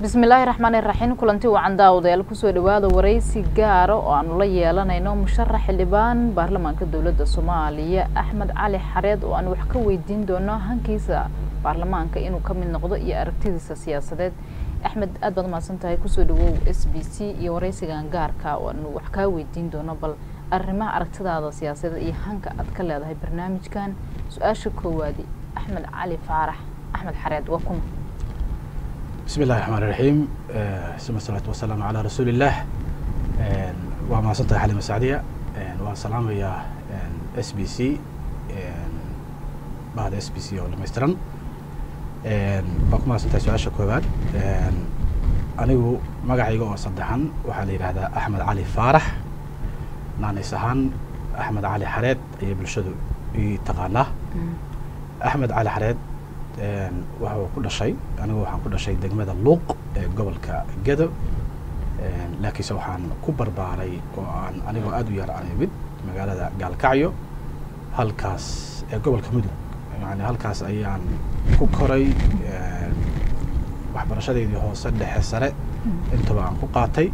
bismillaahi raxmaani raxiim kulanti wacan daawadayaal kusoo dhawaada waraysi gaara oo aanu la yeelanayno musharax xildhibaan baarlamaanka dowladda soomaaliya axmed cali xareed oo aan wax ka weydiin doono hankiisa baarlamaanka inuu ka mid noqdo iyo aragtidiisa siyaasadeed axmed aad baad umahadsan tahay kusoo dhawow s b c iyo waraysigan gaarka oo aanu wax kaa weydiin doono bal arrimaha aragtidaada siyaasadeed iyo hanka aad ka leedahay barnaamijkan su-aasha koowaadi axmed cali faarax axmed xareed waa kuma bismi illahi raxmaan iraxiim suma asalaatu wasalaamu calaa rasuuli illah waa mahadsan tahay xalima sacdiya waan salaamayaa s b c bahda s b c oo dhamaystiran waan ku mahadsan tahay su-aasha koowaad anigu magacayga oo saddexan waxaa la yidhahdaa axmed cali faarax naanis ahaan axmed cali xareed ayay bulshadu ii taqaanaa axmed cali xareed waxa uu ku dhashay anigu waxaan ku dhashay degmada luuq ee gobolka gedo laakiinse waxaan ku barbaaray oo aan anigoo aada u yar aan imid magaalada gaalkacyo halkaas ee gobolka mudug yani halkaas ayaan ku koray waxbarashadeydii hoose dhexe sare intaba aan ku qaatay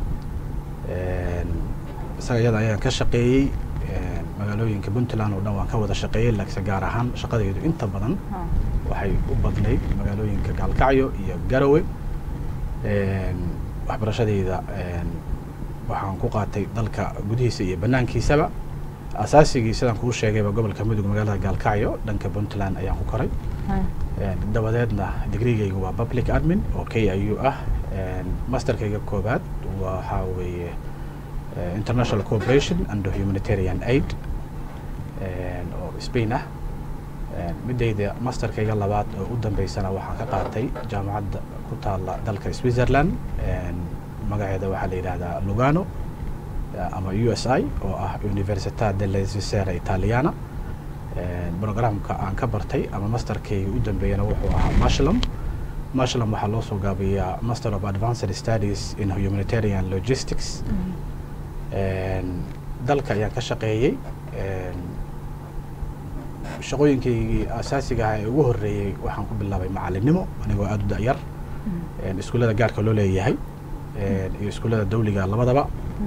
isaga iyada ayaan ka shaqeeyey magaalooyinka puntland oo dhan waan ka wada shaqeeyey laakiinse gaar ahaan shaqadaydu inta badan waxay u badnayd magaalooyinka gaalkacyo iyo garowe waxbarashadeyda waxaan ku qaatay dalka gudihiisa iyo banaankiisaba asaasigii sidaan kuu sheegayba gobolka mudug magaalada gaalkacyo dhanka puntland ayaan ku koray dabadeedna digrigaygu waa public admin oo k i u ah masterkayga koobaad waxaa weeye international cooperation and humanitarian aid oo spain ah midayda masterkayga labaad oo u dambeysana waxaan ka qaatay jaamacadda ku taala dalka switzerland magaceeda waxaa la yidhahdaa lugano ama u s i oo ah università delle svizzera italiana programka aan ka bartay ama masterkayga u dambeeyana wuxuu ahaa mashlum mashlum waxaa loo soo gaabiyaa master of advanced studies in humanitarian logistics dalka ayaan ka shaqeeyey shaqooyinkaygii asaasiga ah ee ugu horreeyey waxaan ku bilaabay macalinimo anigoo aada u da-yar iskuullada gaarka loo leeyahay iyo iskuullada dawliga labadaba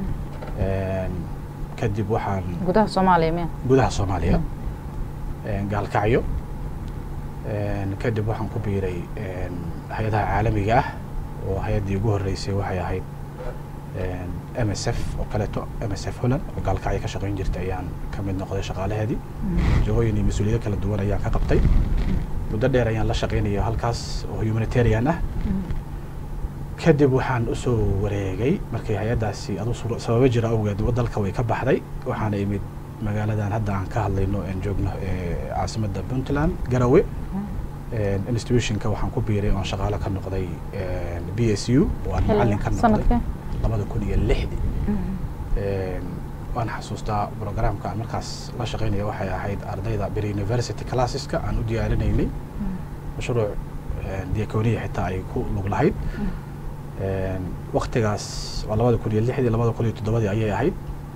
kadib waxaan gudaha soomaaliya miya gudaha soomaaliya gaalkacyo kadib waxaan ku biiray hay-adaha caalamiga ah oo hay-addii ugu horreysay waxay ahayd m s f oo kaleeto m s f holland oo gaalkacyo ka shaqayn jirtay ayaan ka mid noqday shaqaalaheedii jagooyin iyo mas-uuliyado kala duwan ayaan ka qabtay muddo dheer ayaan la shaqaynaya halkaas oo humanitarian ah kadib waxaan usoo wareegay markii hay-addaasi adu sababo jira awgeed dalka way ka baxday waxaana imid magaaladan hadda aan ka hadlayno aan joogno caasimadda puntland garowe institutionka waxaan ku biiray oon shaqaalo ka noqday b s u oo aan macallin ka noqday labada kun iyo lixdii waan xasuustaa programka aan markaas la shaqaynaya waxay ahayd ardayda bir university classeska aan u diyaarinaynay mashruuc diaconia xitaa ay ku lug lahayd waktigaas waa labada kun iyo lixdii labada kun iyo toddobadii ayay ahayd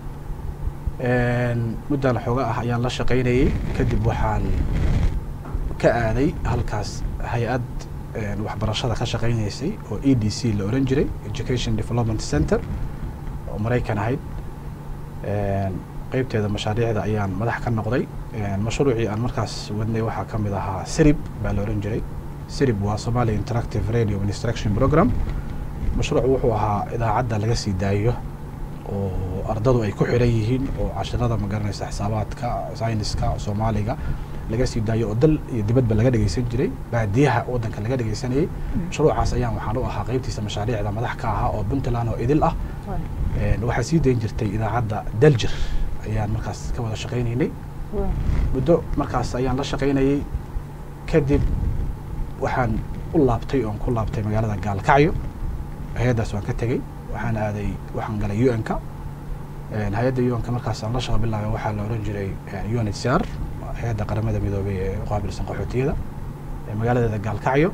muddan xooga ah ayaan la shaqaynayey kadib waxaan ka aaday halkaas hay-ad waxbarashada ka shaqaynaysay oo e d c la oran jiray education development center oo maraykan ahayd qeybteeda mashaariicda ayaan madax ka noqday mashruucii aan markaas wadnay waxaa ka mid ahaa sirib baa la oran jiray sirib waa somalia interactive radio instruction program mashruuc wuxuu ahaa idaacadda laga sii daayo oo ardadu ay ku xiran yihiin oo cashirada magaranaysa xisaabaadka sayniska soomaaliga laga sii daayo oo dal iyo dibadba laga dhegeysan jiray baadiyaha waddanka laga dhegeysanayay mashruucaas ayaan waxaan u ahaa qeybtiisa mashaariicda madax ka ahaa oo puntland oo idil ah waxaa sii dayn jirtay idaacadda daljir ayaan markaas ka wada shaqaynaynay muddo markaas ayaan la shaqaynayay kadib waxaan u laabtay oon ku laabtay magaalada gaalkacyo hay-addaas waan ka tegey waxaan aaday waxaan galay u n ka hay-adda u n ka markaas aan la shaqa bilaabay waxaa la oran jiray unhcr hay-adda qaramada midoobay ee u qaabilsan qaxootiyada magaaladeeda gaalkacyo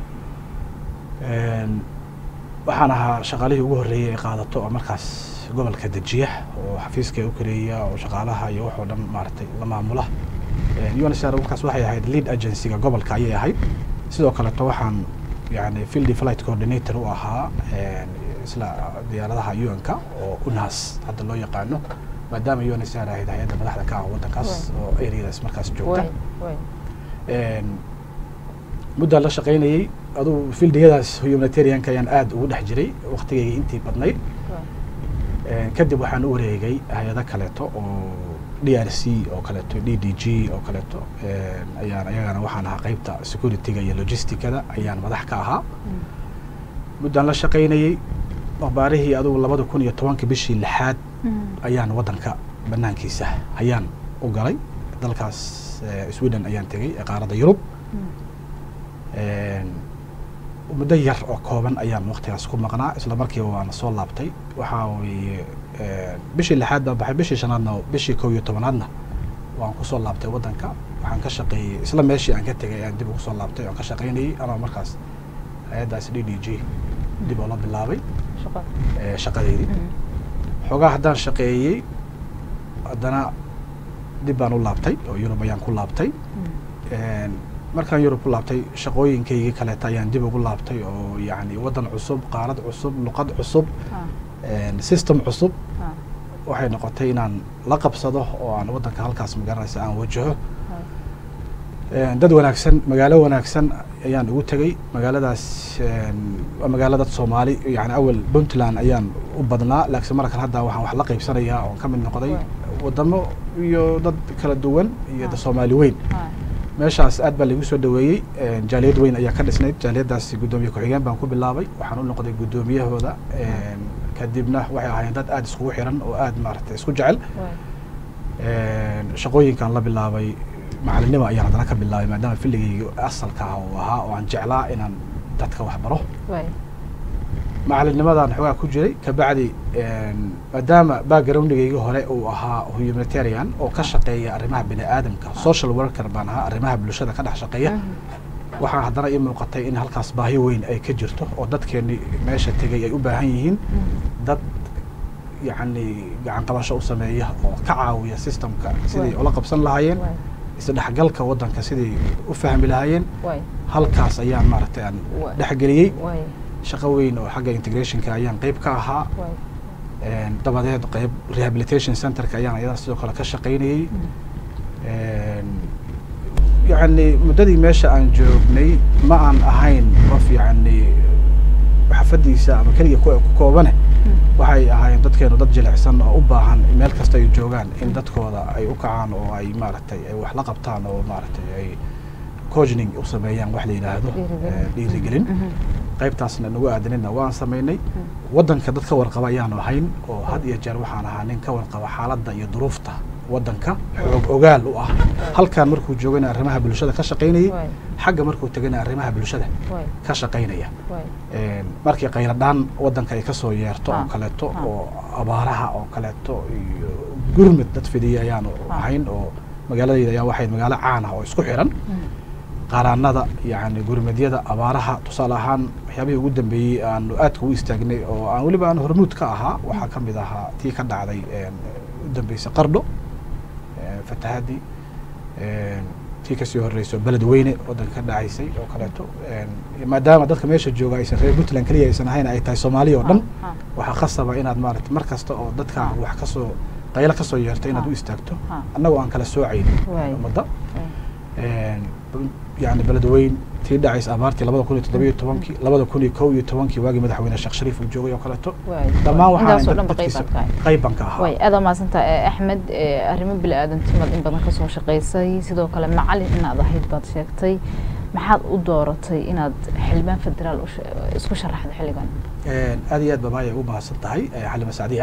waxaan ahaa shaqaalihii ugu horreeyey ee qaadato oo markaas gobolka dejiya oo xafiiska u kareeya oo shaqaalaha iyo waxoo dhan maaragtay la maamula unhcr markaas waxay ahayd lead agencyga gobolka ayay ahayd sidoo kaleto waxaan yani field flight coordinator u ahaa isla diyaaradaha un-ka oo unas hadda loo yaqaano maadaama unsr ahayd hay-adda madaxda ka ah waddankaas oo areadaas markaas joogta muddaan la shaqaynayey aduu fildiyadaas humanitarianka ayaan aada ugu dhex jiray waktigayga intii badnayd kadib waxaan u wareegay hay-ado kaleeto oo d r c oo kaleeto d d g oo kaleeto ayaan ayagana waxaan ahaa qeybta security-ga iyo logisticada ayaan madax ka ahaa muddaan la shaqaynayey abaarihii adugu labada kun iyo tobanka bishii lixaad ayaan waddanka banaankiisa ayaan u galay dalkaas sweden ayaan tegey ee qaaradda yurub muddo yar oo kooban ayaan waktigaas ku maqnaa isla markiiba waana soo laabtay waxaa weeye bishii lixaad baan baxay bishii shanaadna bishii kow iyo tobanaadna waan kusoo laabtay waddanka waxaan ka shaqeeyey isla meeshii aan ka tegay ayaan dib ugu soo laabtay oan ka shaqaynayey anoo markaas hay-addaas d d g dib oo la bilaabay shaqadeydii xoogaa haddaan shaqeeyey haddana dib baan u laabtay oo yurub ayaan ku laabtay markaan yurub ku laabtay shaqooyinkaygii kaleeta ayaan dib ugu laabtay oo yani waddan cusub qaarad cusub luqad cusub system cusub waxay noqotay inaan la qabsado oo aan waddanka halkaas magaranaysa aan wajaho dad wanaagsan magaalo wanaagsan ayaan ugu tegey magaaladaas waa magaalo dad soomaali yani awel puntland ayaan u badnaa laakiin markan hadda waxaan wax la qaybsanayaa oon ka mid noqday wadamo iyo dad kala duwan iyo da soomaali weyn meeshaas aad baa laigu soo dhaweeyey jaaliyad weyn ayaa ka dhisnayd jaaliyaddaas guddoomiye ku-xigeen baan ku bilaabay waxaan u noqday guddoomiyahooda kadibna waxay ahaayeen dad aada iskugu xiran oo aada maaragtay isku jecel shaqooyinkaan la bilaabay macalinimo ayaan haddana ka bilaabay maadaama filligayga asalka ah uu ahaa oo aan jeclaa inaan dadka wax baro macalinnimadaan xoogaa ku jiray kabacdi maadaama backgroundgayga hore uu ahaa humanitarian oo ka shaqeeya arrimaha bini aadamka social worker baan ahaa arrimaha bulshada ka dhex shaqeeya waxaa haddana ii muuqatay in halkaas baahi weyn ay ka jirto oo dadkeeni meesha tegay ay u baahan yihiin dad yacni gacan qabasho u sameeya oo ka caawiya systemka siday ula qabsan lahaayeen isdhexgalka waddanka siday u fahmi lahaayeen halkaas ayaan maaragtay aan dhexgeliyey shaqo weyn oo xagga integrationka ayaan qeyb ka ahaa dabadeed qeyb rehabilitation centerka ayaan ayada sidoo kale ka shaqaynayey yacni muddadii meesha aan joognay ma aan ahayn qof yacni xafadiisa ama keliga ku koobane waxay ahaayeen dadkeenu dad jilicsan oo u baahan meel kasta ay joogaan in dadkooda ay u kacaan oo ay maaragtay ay wax la qabtaan oo maaragtay ay coachning u sameeyaan wax la yidhaahdo dhiirigelin qaybtaasna nagu aadanina waan samaynay waddanka dad ka warqaba ayaanu ahayn oo had iyo jeer waxaan ahaa nin ka warqaba xaaladda iyo duruufta waddanka xoog ogaal u ah halkan markuu joogana arrimaha bulshada ka shaqaynayay xagga markuu tegana arrimaha bulshada ka shaqaynaya markii qayladhaan waddanka ay kasoo yeerto oo kaleeto oo abaaraha oo kaleeto iyo gurmud dad fidiya ayaanu ahayn oo magaaladayda ayaa waxayd magaalo caan ah oo isku xiran qaraanada yani gurmadyada abaaraha tusaale ahaan waxyaabihii ugu dambeeyey aanu aadka u istaagnay oo aan weliba aan hormuud ka ahaa waxaa ka mid ahaa tii ka dhacday u dambeysay qardho fatahadii tii kasii horeyso beled weyne waddanka ka dhacaysay oo kaleeto maadaama dadka meesha jooga aysan reer puntland keliya aysan ahayn ay tahay soomaaliya oo dhan waxaa khasaba inaad maarata mar kasta oo dadka wax kasoo qaylo kasoo yeerto inaad u istaagto annagoo aan kala soocaynin ummadda yani beledweyn tii dhacaysa abaartii labada kun iyo toddobiyo tobankii labada kun iyo kow iyo tobankii waagii madaxweyne sheekh shariif uu joogay oo kaleeto dhammaan waxaqayb baan ka ahaa way aada maadsantaa axmed arrimo bili aadantimad in badan kasoo shaqaysay sidoo kale macalin inaad ahayd baad sheegtay maxaad u dooratay inaad xildhibaan federaal isku sharaxdo xilligan aad iyo aad babaaya ugu mahadsan tahay xalima sacdiya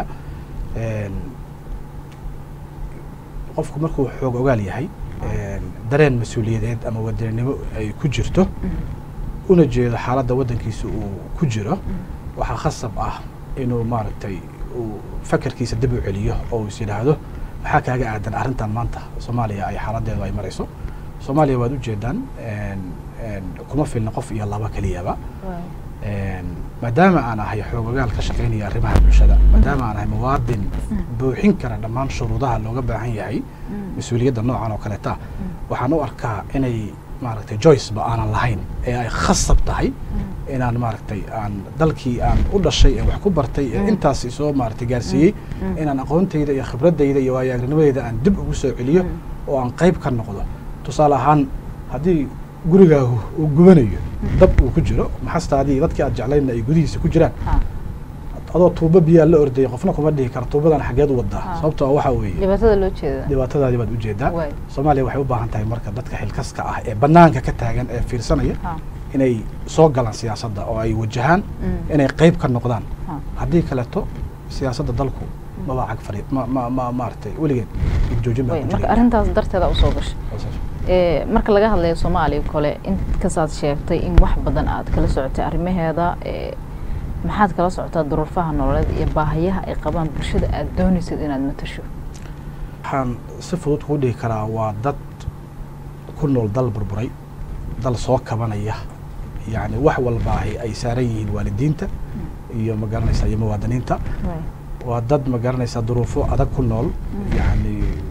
qofku markuu xoog ogaal yahay dareen mas-uuliyadeed ama wadaninimo ay ku jirto una jeedo xaaladda waddankiisa uu ku jiro waxaa khasab ah inuu maaragtay uu fakarkiisa dib u celiyo oo uu is yidhaahdo maxaa kaaga aadan arrintan maanta soomaaliya ay xaaladeedu ay marayso soomaaliya waad ujeedaan kuma filna qof iyo laba keliyaba maadaama aan ahay xoogogaal ka shaqaynaya arrimaha bulshada maadaama aan ahay muwaadin buuxin kara dhammaan shuruudaha looga baahan yahay mas-uuliyadda noocan oo kaleeta waxaan u arkaa inay maaragtay joyceba aanan lahayn ee ay khasab tahay inaan maaragtay aan dalkii aan u dhashay ee wax ku bartay ee Mm. intaas isoo maaragtay gaarsiiyey Mm. inaan aqoontayda iyo khibradayda iyo waayo-aragnimadayda aan dib ugu soo celiyo Mm. oo aan qayb ka noqdo tusaale ahaan haddii gurigaagu uu gubanayo dab uu ku jiro maxastaadii dadkii aad jeclaydna ay gudihiisa ku jiraan ha adoo tuubo biyaa la ordayay qofna kuma dhihi kara tuubadan xageed u wadaa Ah. sababtoo waxaa weeye dhibaatada loo jeeda dhibaatadaadii baad ujeedaa waay soomaaliya waxay u baahan tahay marka dadka xilkaska ah ee banaanka ka taagan ee fiirsanaya ha inay soo galaan siyaasadda oo ay wajahaan Mm. inay qayb ka noqdaan ha haddii kaleeto siyaasadda dalku maba cag fari ma ma ma maaragtay weligeed joojin baa way ku marka jiray. arrintaas darteeda usoo gashay ee marka laga hadlayo soomaaliya kole inkasaad sheegtay in wax badan aad kala socotay arrimaheeda ee maxaad kala socotaa duruufaha nololeed iyo baahiyaha ay qabaan bulshada aad doonaysad inaad matasho waxaan si fudud kuu dhihi karaa waa dad ku nool dal burburay dal soo kabanaya yacni wax walbaahi ay saaran yihiin waalidiinta iyo ma garanaysaa iyo muwaadiniinta way waa dad ma garanaysaa duruufo adag ku nool yacni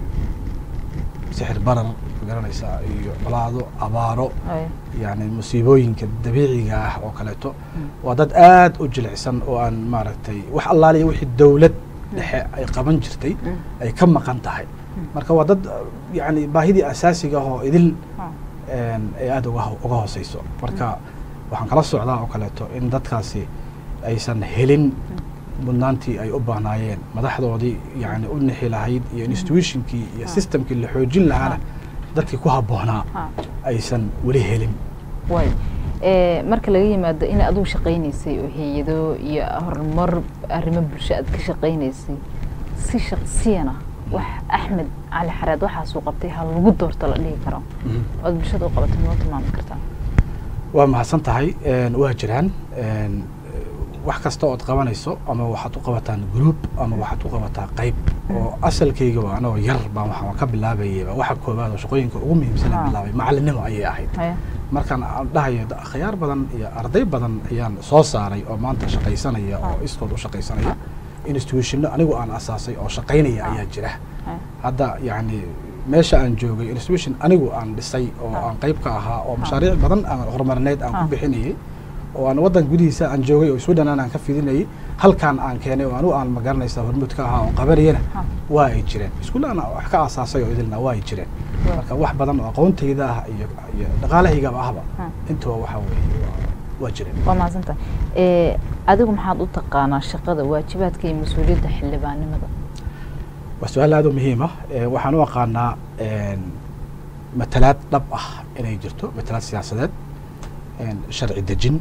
sixir barar ma garanaysaa iyo colaado abaaro way yacni musiibooyinka dabiiciga ah oo kaleeto Mm. waa dad aad u jilicsan oo aan maaragtay wax allaaliya wixii dawlad dhexe ay qaban jirtay Mm. ay ka maqan tahay marka waa dad yacni baahidii asaasiga ah oo idil ha een, ay aada uga ho- uga hooseyso marka waxaan kala socdaa oo kaleeto in dadkaasi aysan helin mudnaantii ay u baahnaayeen madaxdoodii yani u nixi lahayd iyo institutionkii iyo Ah. systemkii la xoojin lahaana dadkii ku habboonaa ha aysan weli helin way ee marka laga yimaado in adigu shaqaynaysay oo hay-ado iyo horumar arrimo bulsho aad ka shaqaynaysay si shaqsiyana wax axmed cali xareed waxaasuu qabtay ha lagu doorto la dhihi karo oad bulshada u qabatay noo tilmaami kartaa waa mahadsan tahay een, waa jiraan een, wax kasta ood qabanayso ama waxaad u qabataan group ama waxaad u qabataa qayb oo asalkayga waa anagoo yar baan waxaan ka bilaabayaba waxa koobaad oo shaqooyinka ugu muhiimsan aan Ah. bilaabay macalinimo ayay ahayd haya markaan aan dhahayo da- khiyaar badan iyo arday badan ayaan soo saaray oo maanta shaqaysanaya oo Ah. iskood u shaqaysanaya institutionno anigu aan asaasay oo shaqaynaya Ah. ayaa jira haya hadda yacni meesha aan joogay institution anigu aan dhisay oo Ah. aan qayb ka ahaa oo Ah. mashaariic badan aan horumarineed aan ku Ah. bixinayay oo aan waddan gudihiisa aan joogay oo sweden aan ka fidinayay halkaan aan keenay oo anigu aan magaranaysa hormuud ka ahaa oo qabanayana ha waa ay jireen iskuulle aan wax ka aasaasay oo idilna waa ay jireen Waa. marka wax badan oo aqoontayda ah iyo iyo dhaqaalahaygaba ahba Ah. intuba waxaa weeye waa- waa jireen waa mahadsanta ee adigu maxaad u taqaanaa shaqada waajibaadka iyo mas-uuliyadda xildhibaannimada waa su-aal aad u muhiim ah Ee, waxaan u aqaanaa een, matalaad dhab ah inay jirto matalaad siyaasadeed een, sharci dejin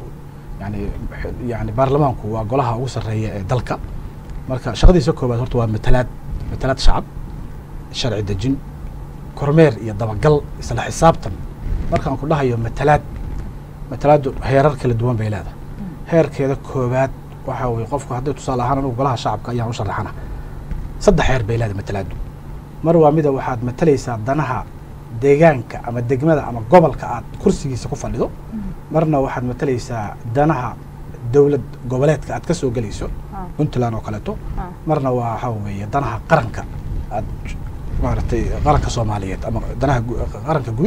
yani yani baarlamaanku waa golaha ugu sarreeya ee dalka marka shaqadiisa koobaad horta waa matalaad matalaad shacab sharci dejin kormeer iyo dabagal isla xisaabtan markaan ku dhahayo matalaad matalaadu heerar kala duwan bay leedahay heerkeeda koobaad waxaa weye qofku haddii tusaale ahaan anugu golaha shacabka ayaan u sharaxana saddex heer bay leedahay matalaadu mar waa mida waxaad matalaysaa danaha deegaanka ama degmada ama gobolka aad kursigiisa ku fadhido marna waxaad matalaysaa danaha dowlad goboleedka aad ka soo gelayso Ah. puntland oo kaleeto Ah. marna waa waxaa weeye danaha qaranka aad maaragtay qaranka soomaaliyeed ama danaha gu- qaranka guud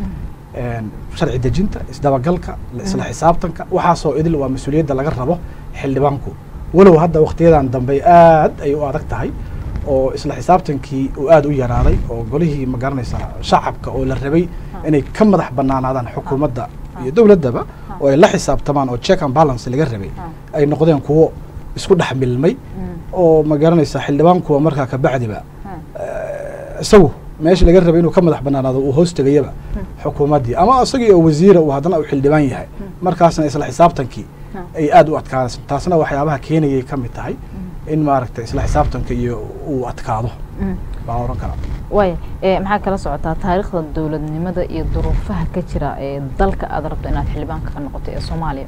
een, sharci dejinta isdabagalka isla xisaabtanka waxaasoo idil waa mas-uuliyadda laga rabo xildhibaanku walow hadda waktiyadan dambe aad ay u adag tahay oo isla xisaabtankii uu aad u yaraaday oo golihii ma garanaysaa shacabka oo la rabay inay ka madax banaanaadaan xukuumadda iyo dowladdaba oo ay la xisaabtamaan oo check and balance laga rabay Ah. ay noqdeen kuwo isku dhex milmay Mm. oo ma garanaysaa xildhibaankuwa markaa kabacdiba Ah. isagu meesha laga rabay inuu ka madax banaanaado uu hoos tegayaba xukuumaddii ama isagii oo wasiira uu haddana uu xildhibaan yahay markaasna isla xisaabtankii ay aad u adkaanayso taasna waxyaabaha keenayay ka mid tahay in maaragtay isla xisaabtanka iyo uu adkaado Mm. baan oran karaa waaya ee maxaa kala socotaa taariikhda dowladnimada iyo duruufaha ka jira ee dalka aad rabto inaad xildhibaanka ka noqoto ee soomaaliya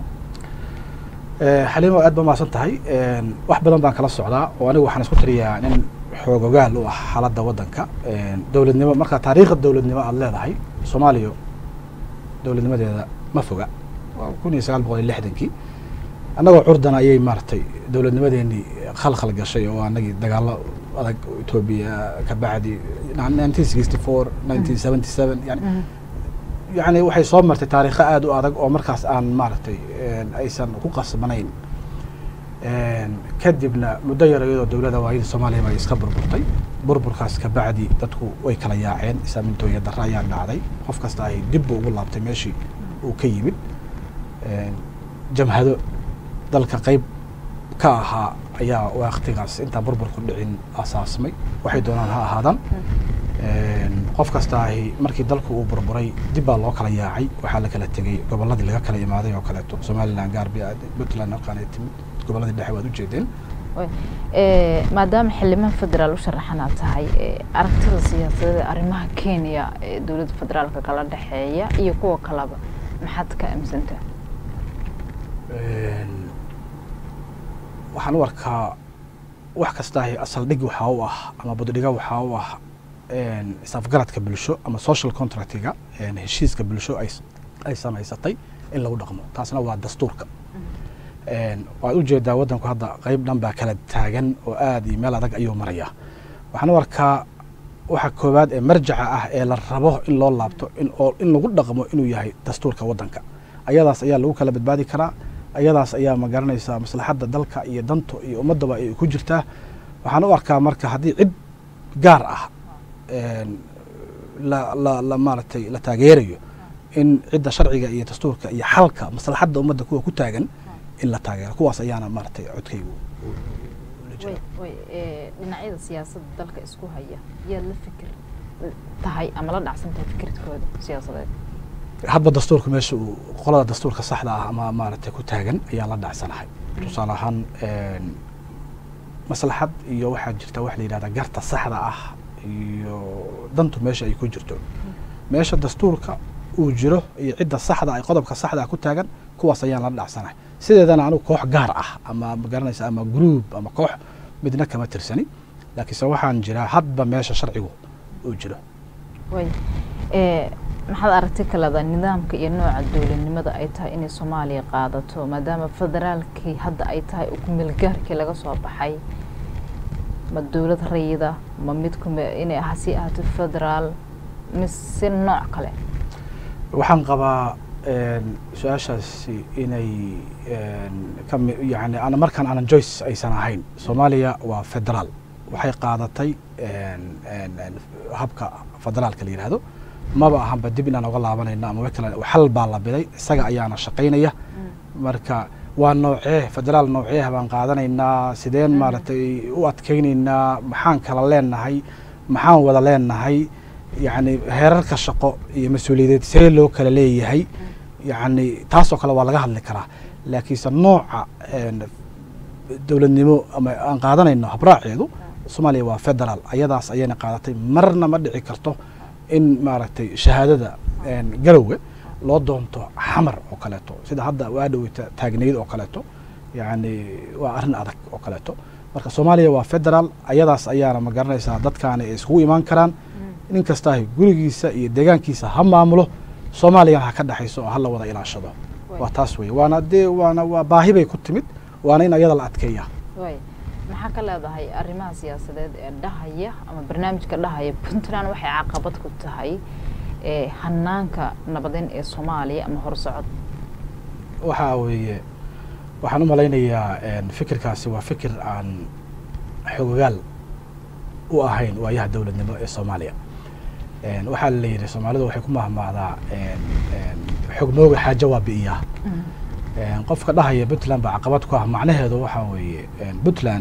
Eh, xaliimo aad ba mahadsan tahay Een, wax badan baan kala socdaa oo anigu waxaan isku tiriyaa nin xoogogaal u ah xaaladda waddanka Een, dowladnimo marka taariikhda dowladnimo aad leedahay soomaaliya dowladnimadeeda ma foga waa kun iyo sagaal boqol iyo lixdankii annagoo curdana ayay maaragtay dowladnimadeenii khalkhal gashay oo anagii dagaallo adag etoobiya ka bacdi nineteen sixty four nineteen seventy seven yani yani waxay soo martay taariikho aada u adag oo markaas aan maaragtay aysan ku qasbanayn kadibna muddo yar iyadoo dowladda waayida soomaaliya bay iska burburtay burburkaas kabacdi dadku way kala yaaceen isaamintooya darra ayaa dhacday qof kasta ay dib bu ugu laabtay meeshii uu ka yimid jamhado dalka qeyb ka ahaa ayaa waktigaas intaan burburku dhicin asaasmay waxay doonaan ha ahaadaan qof kasta ahi markii dalku uu burburay dib baa loo kala yaacay waxaa la kala tegey gobolladii laga kala imaaday oo kaleeto somalilan gaarbi puntland halkaan ay timid gobolladii dhexe waad ujeedeen maadaama xildhibaan federaal u sharaxanaad tahay aragtida siyaasadeed ee arrimaha kenya ee dowladda federaalka kala dhexeeya iyo kuwa kaleba maxaad ka aaminsantaha waxaan u arkaa wax kastaahi asal dhig waxaa u ah ama buddhiga waxaa u ah isafgaradka bulsho ama social contractiga heshiiska bulsho ay samaysatay in lagu dhaqmo taasna waa dastuurka waad ujeedaa waddanku hadda qeyb dhan baa kala taagan oo aada iyo meel adag ayuu marayaa waxaan u arkaa waxa koowaad ee marjaca ah ee la rabo in loo laabto in lagu dhaqmo inuu yahay dastuurka waddanka ayadaas ayaa lagu kala badbaadi karaa ayadaas ayaa ma garanaysaa maslaxadda dalka iyo danto iyo ummaddaba ay ku jirtaa waxaan u arkaa marka haddii cid gaar ah la la la maaragtay la taageerayo in cidda sharciga iyo dastuurka iyo xalka maslaxadda ummadda kuwa ku taagan in la taageero kuwaas ayaana maaragtay codkaygu dhinacyada siyaasadda dalka isku haya yaad la fikir tahay ama la dhacsan tahay fikirkooda siyaasadeed hadba dastuurka meesha uu qolada dastuurka saxda ah ama maaragtay ku taagan ayaan la dhacsanahay tusaale ahaan maslaxad iyo waxaa jirta wax la yidhahda garta saxda ah iyo dantu meesha ay ku jirto meesha dastuurka uu jiro iyo cidda saxda ay qodobka saxda ah ku taagan kuwaas ayaan la dhacsanahay sideedana anigu koox gaar ah ama magaranaysa ama group ama koox midna kama tirsani laakiinse waxaan jiraa hadba meesha sharcigu uu jiro way maxaad aragti kaleda nidaamka iyo nooca dowladnimada ay tahay inay soomaaliya qaadato maadaama federaalkii hadda ay tahay ukumeelgaarkii laga soo baxay ma dowlad rayida ma mid inay hasi ahaato federaal mise nooc kale waxaan qabaa su-aashaasi inay kami yani ana markaan aanan joyce aysan ahayn soomaaliya waa federaal waxay qaadatay habka federaalka la yihahdo maba ahanba dib inaan oga laabanayno ama wkale xal baa la biday isaga ayaana shaqaynaya marka waa noocee federaal noocee baan qaadanaynaa sideen maaragtay u adkaynaynaa maxaan kala leenahay maxaan wada leenahay yacni heerarka shaqo iyo mas-uuliyadeed see loo kala leeyahay yacni taasoo kale waa laga hadli karaa laakiinse nooca dowladnimo ama aan qaadanayno habraaceedu soomaaliya waa federaal ayadaas ayayna qaadatay marna ma dhici karto in maaragtay shahaadada garowga loo doonto xamar oo kaleeto sida hadda waa dhoweyta taagnayd oo kaleeto yacni waa arrin adag oo kaleeto marka soomaaliya waa federaal ayadaas ayaana ma garanaysaa dadkaani ay iskugu imaan karaan nin kastaahi gurigiisa iyo deegaankiisa ha maamulo soomaaliyana ha ka dhexayso oo hala wada ilaashado waa taas wey waana dee waana waa baahi bay ku timid waana in ayada la adkeeya maxaa ka leedahay arrimaha siyaasadeed ee dhahaya ama barnaamijka dhahaya puntland waxay caqabad ku tahay hanaanka nabadeyn ee soomaaliya ama horsocod waxaa weeye waxaan u malaynayaa fikirkaasi waa fikir aan xogogaal u ahayn waayaha dowladnimo ee soomaaliya waxaa la yidhi soomaalidu waxay ku mahmaadaa xognooga xaajo waa bi'iyaa qofka dhahaya puntland baa caqabad ku ah macnaheedu waxaa weeye puntland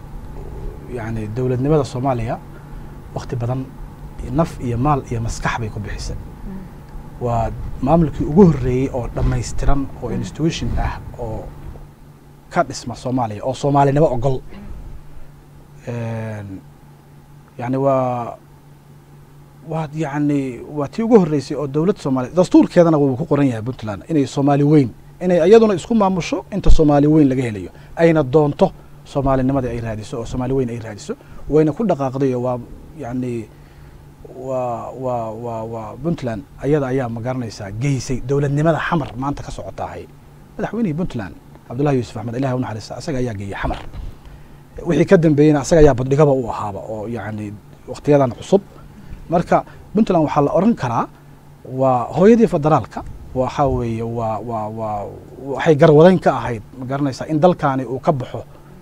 yani dowladnimada soomaaliya wakti badan naf iyo maal iyo maskax bay ku bixisay waa maamulkii ugu horreeyey oo dhammaystiran oo institution ah oo ka dhisma soomaaliya oo soomaalinimo ogol yani waa waa yani waa tii ugu horreysay oo dowladda soomaliya dastuurkeedana wuu ku qoran yahay puntland inay soomaali weyn inay iyaduna isku maamusho inta soomaali weyn laga helayo ayna doonto soomaalinimadii ay raadiso oo soomaali weyn ay raadiso wayna ku dhaqaaqdayo waa yani waa waa waa waa puntland ayada ayaa ma garanaysaa geysay dowladnimada xamar maanta ka socotaahay madaxweynihii puntland cabdullahi yuusuf axmed ilahi u naxariista asaga ayaa geeyey xamar wixii ka dambeeyeyna asaga ayaa baddhigaba u ahaaba oo yani waktiyadan cusub marka puntland waxaa la oran karaa waa hooyadii federaalka waxa weeye waa waa waa waxay garwadayn ka ahayd ma garanaysaa in dalkaani uu ka baxo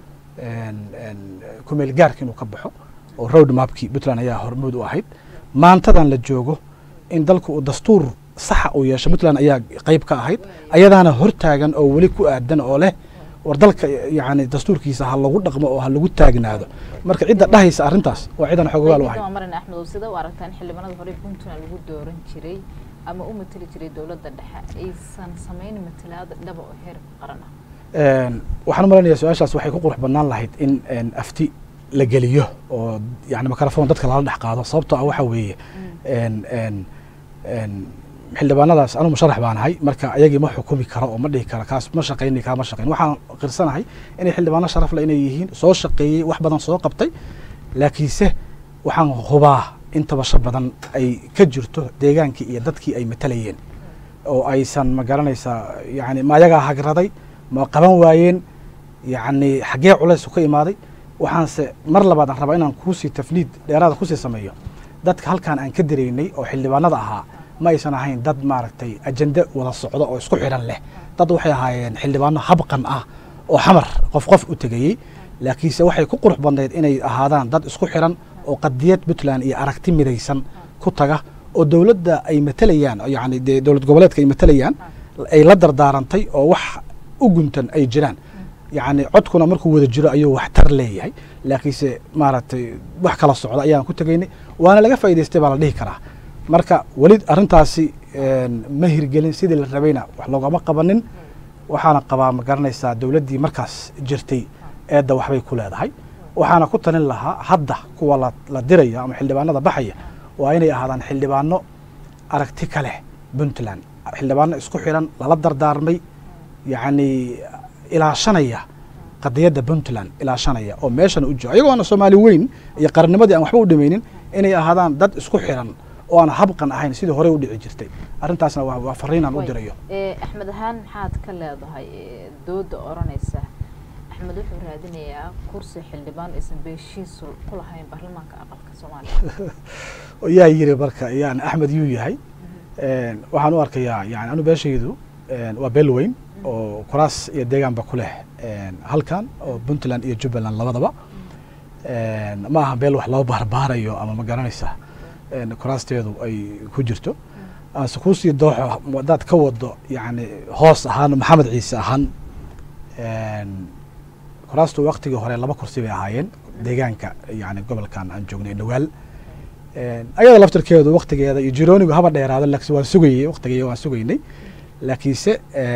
kumeel gaarka inuu ka baxo oo road mapkii puntland ayaa hormuud u ahayd maantadan la joogo in dalku uu dastuur saxa uu yeesho puntland ayaa qeyb ka ahayd ayadaana hortaagan oo weli ku aadan oo leh war dalka yani dastuurkiisa ha lagu dhaqmo oo ha lagu taagnaado marka cidda dhahaysa arrintaas waa cidan xogogaal u ahayd marin axmed oo sida u aragtaan xildhibaanada hore puntland lagu dooran jiray ama u mateli jiray dowladda dhexe aysan samayn matalaada dhaba oo heer qaran ah waxaan u malaynayaa su-aashaas waxay ku qurux badnaan lahayd in afti la geliyo oo yani microphone dadka lala dhex qaado sababtoo ah waxa weeye xildhibaanadaas anu musharax baan ahay marka ayagii ma xukumi karo oo ma dhihi karo kaas ma shaqayni kaa ma shaqayn waxaan qirsanahay inay xildhibaano sharaf le inay yihiin soo shaqeeyey wax badan soo qabtay laakiinse waxaan hubaa in tabasho badan ay ka jirto deegaankii iyo dadkii ay matalayeen oo aysan ma garanaysaa yani ma ayagaa hagraday ma qaban waayeen yani xaggee culays ka imaaday waxaanse mar labaad aan rabaa inaan kuusii tafniid dheeraada kusii sameeyo dadka halkaan aan ka dareynay oo xildhibaanada ahaa ma aysan ahayn dad maaragtay ajende wada socdo oo isku xidhan leh dad waxay ahaayeen xildhibaano habqan ah oo xamar qof qof u tegayey laakiinse waxay ku qurux badnayd inay ahaadaan dad isku xidhan oo qadiyad puntland iyo aragti midaysan ku taga oo dowladda ay matalayaan yani dee dowlad goboleedka ay matalayaan ay la dardaarantay oo wax u guntan ay jiraan yacni codkuna markuu wada jiro ayuu waxtar leeyahay laakiinse maaragtay wax kala socda ayaan ku tegaynay waana laga faa'idaystay baa la dhihi karaa marka weli arrintaasi ma hirgelin sidii la rabayna wax loogama qabanin waxaana qabaa ma garanaysaa dowladdii markaas jirtay eedda waxbay ku leedahay waxaana ku talin lahaa hadda kuwa la diraya ama xildhibaanada baxaya waa inay ahaadaan xildhibaano aragti ka leh puntland xildhibaano isku xidhan lala dardaarmay yacni ilaashanaya qadiyadda puntland ilaashanaya oo meeshana u jiro ayagoona soomaali weyn iyo qarannimadii aan waxba u dhamaynin inay ahaadaan dad isku xidhan oo aan habqan ahayn sidii horey u dhici jirtay arrintaasna waa fariinaan u dirayo axmed ahaan maxaad ka leedahay dooda odhanaysa axmed wuxuu raadinayaa kursi xildhibaan aysan beeshiisu ku lahayn baarlamaanka aqalka soomaaliya yaa yiri marka yani axmed yuu yahay waxaan u arkayaa yani anu beeshaydu waa beel weyn oo kuraas iyo deegaanba ku leh halkan oo puntland iyo jubbaland labadaba ma aha beel wax loo baarbaarayo ama ma garanaysa kuraasteedu ay ku jirto aanse kuusii dooxo hadaad ka wado yani hoos ahaan maxamed ciise ahaan kuraastu waktigii hore laba kursi bay ahaayeen deegaanka yani gobolkan aan joognay dhawaal ayada laftirkeedu waktigeeda iyo jiroonigu haba dheeraado laakiin waan sugayey waktigeeda waan sugaynay laakiinse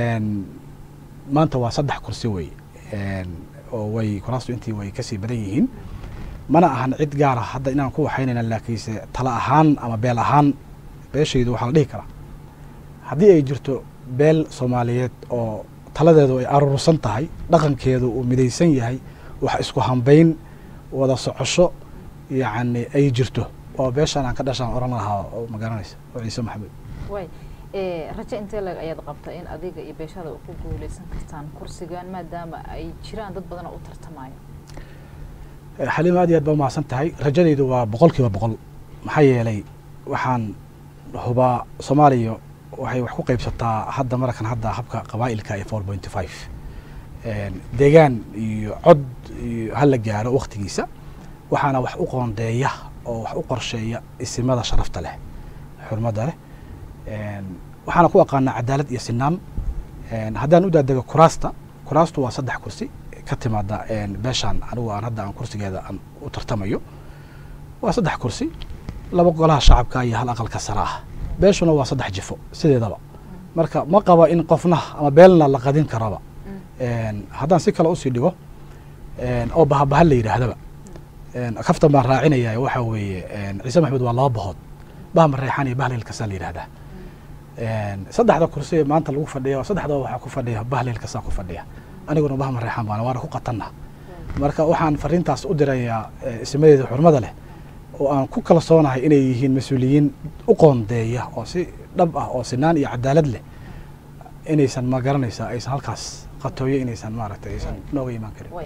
maanta waa saddex kursi wey oo way kuraastu intii way kasii badan yihiin mana ahan cid gaara hadda inaan ku waxaynayna laakiinse tala ahaan ama beel ahaan beeshaydu waxaa la dhihi karaa haddii ay jirto beel soomaaliyeed oo taladeedu ay aruursan tahay dhaqankeedu uu midaysan yahay wax isku hambayn wada socosho yacni ay jirto oo beeshaan aan ka dhashaan oran lahaa oo ma garanaysa oo ciise maxamed way rajo intee lag ayaad qabta in adiga iyo beeshada ku guuleysan kartaan kursigan maadaama ay jiraan dad badan oo u tartamayo xaliima aad iyo aad ba umahadsan tahay rajadaydu waa boqol kiiba boqol maxaa yeelay waxaan hubaa soomaaliya waxay wax ku qaybsataa hadda markan hadda habka qabaa'ilka ee four point five deegaan iyo cod iyo hala gaaro waktigiisa waxaana wax u qoondeeya oo wax u qorsheeya isimada sharafta leh xurmadda leh waxaana ku aqaanaa cadaalad iyo sinaan haddaan u daadego kuraasta kuraastu waa saddex kursi ka timaada beeshaan anigu aan hadda aan kursigeeda aan u tartamayo waa saddex kursi laba golaha shacabka iyo hal aqalka sare ah beeshuna waa saddex jifo sideedaba marka ma qaba in qofna ama beelna la qadin karaba haddaan si kale usii dhigo oo bahabaha la yidhaahdaba kaftan baan raacinaya waxa weeye ciise maxamed waa laba bahood bahma reexan iyo bahleelkasaa la yidhahdaa saddexda kursi maanta lagu fadhiya saddexdaba waxaa ku fadhiya bahleelkasaa ku fadhiya aniguna bahma reexan baana waana ku qatanna marka waxaan fariintaas u dirayaa ismadeeda xurmada leh oo aan ku kalsoonahay inay yihiin mas-uuliyiin u qoondeeya oo si dhab ah oo sinaan iyo cadaalad leh inaysan ma garanaysaa aysan halkaas qatooyo inaysan maaragtay aysan nooga imaan karin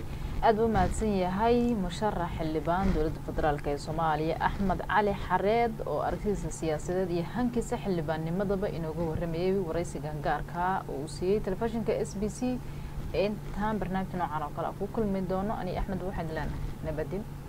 aada u mahadsan yahay musharax xildhibaan dowladda federaalk ee soomaaliya axmed cali xareed oo aragtidiisa siyaasadeed iyo hankiisa xildhibaannimadaba inooga waramayay waraysigan gaarka oo uu siiyey telefishinka s b c intaan barnaamijka noocan oo kale a ku kulmi doono ani axmed waxaan leenahay nabadin